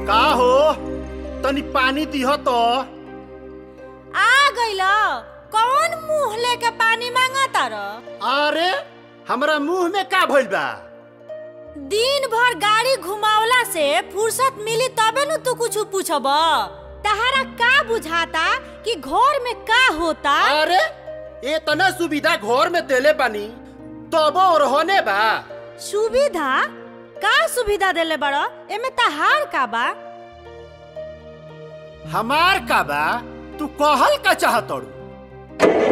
का हो तनी पानी दिह तो आ गइल कौन मुंह लेके पानी मांगा तार अरे हमरा मुंह में का भइल बा दिन भर गाड़ी घुमावला से फुर्सत मिली तबे न तू कुछ पूछब तहरा का बुझाता कि घर में का होता अरे इतना सुविधा घर में देले बानी तबो रहने बा सुविधा का सुविधा देले बड़ एमे तहार का बा हमार का बा तू कहल का चाहतड़ू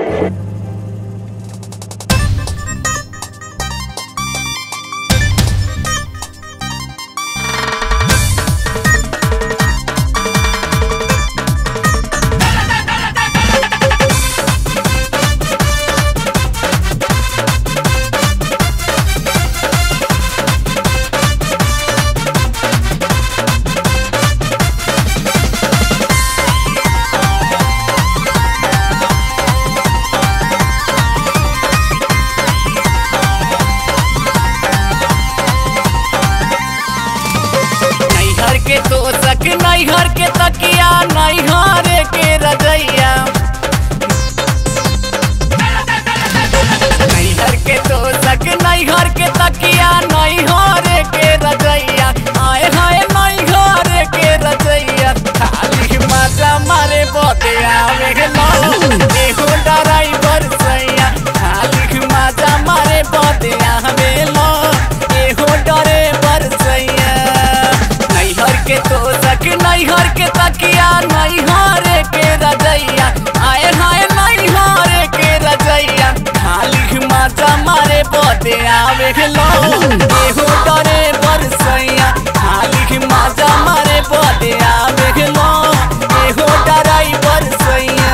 नैहर के तोसक नैहर के तकिया नैहर के रजैया नैहर के तोसक नैहर के तकिया नैहर के रजैया आए हाय नैहर के रजैया खाली मजा मारे बोते आवे लो एहो ड्राइवर सैया खाली मजा मारे बोते आवे लो एहो ड्राइवर सैया नैहर के तोसक नैहर के तकिया नैहर के रजैया आए हाय नैहर के रजैया खाली मजा मारे बोते आवे लो एहो डरे बरसैया खाली मजा मारे बोते आवे लो एहो डराई बरसैया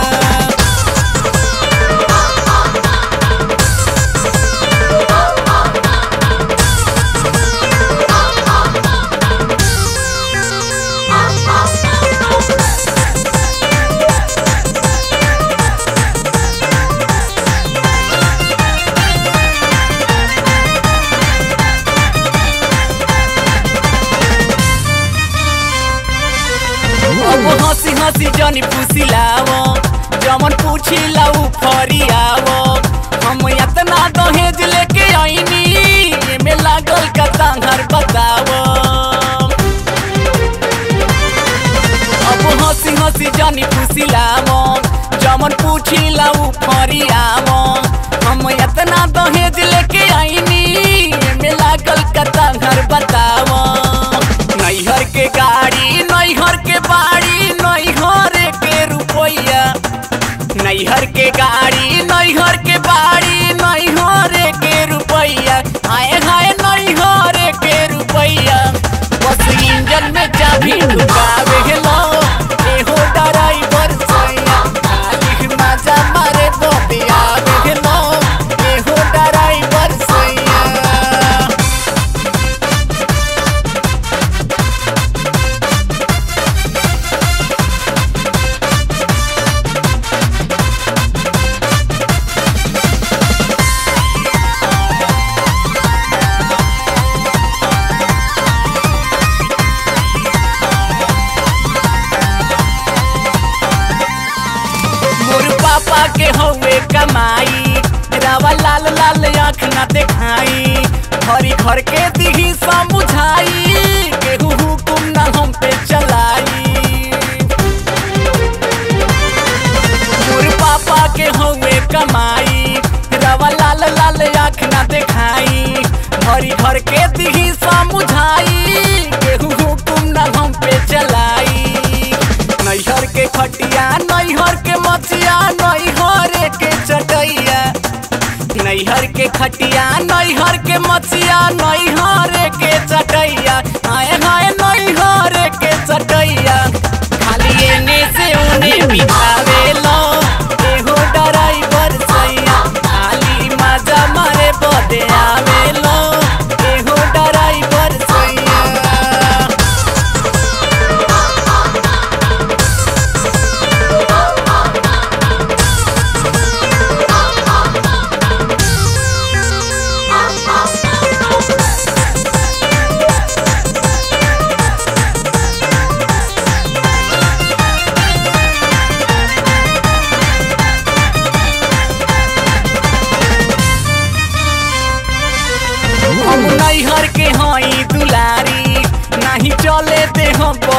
अब हंसी हंसी जनी पुसिलावो जमन पूछिला उ फरियावो हम इतना दहेज लेके आईनी एमे लागल का तांहर बतावो अब हंसी हंसी जनी पुसिलावो जमन पूछिला उ फरियावो हम इतना दहेज लेके आईनी एमे लागल का तांहर बतावो नैहर के गाड़ी नैहर के बाड़ी नैहर के रुपैया नैहर के गाड़ी नैहर के बाड़ी नैहर के रुपैया आए हाय नैहर के रुपैया बस इंजन में चाबी ढुकावे लो एहो ड्राइवर सैया खाली मजा मारे तो दियावे लो एहो ड्राइवर सैया मोर पापा के हवे कमाई रावा लाल लाल आँख ना देखाई हरी घर के दिही समझाई केहू हुकुम ना हम पे चलाई मोर पापा के हवे कमाई रावा लाल लाल आँख ना देखाई हरी घर के दिही समझाई केहू हुकुम ना हम पे चलाई नैहर के खटिया नैहर के मचिया नैहर के चटैया नैहर के खटिया नैहर के मचिया नैहर के चटैया आए हाय नैहर के चटैया खाली एने से उने बितावे लो एहो ड्राइवर सैया खाली मजा मारे बदे आवे लो एहो ड्राइवर सैया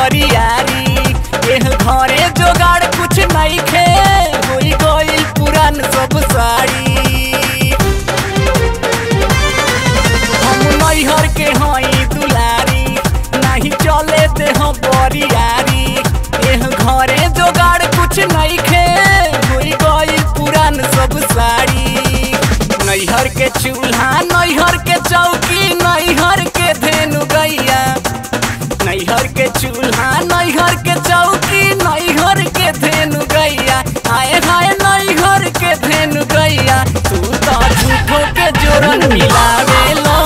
बरियारी एह घरे जोगाड़ कुछ नहीं खे होई गइल पुरान सब साड़ी हम नैहर के हई दुलारी नहीं चले दे हम बरियारी एह घरे जोगाड़ कुछ नहीं खे होई गइल पुरान सब साड़ी नैहर के चूल्हा नैहर के चौकी नैहर के धेनु गैया नैहर के चूल्हा नैहर के चौकी नैहर के धेनु गैया आए हाय नैहर के धेनु गैया तू तो झूठो के जोरन मिलावे लो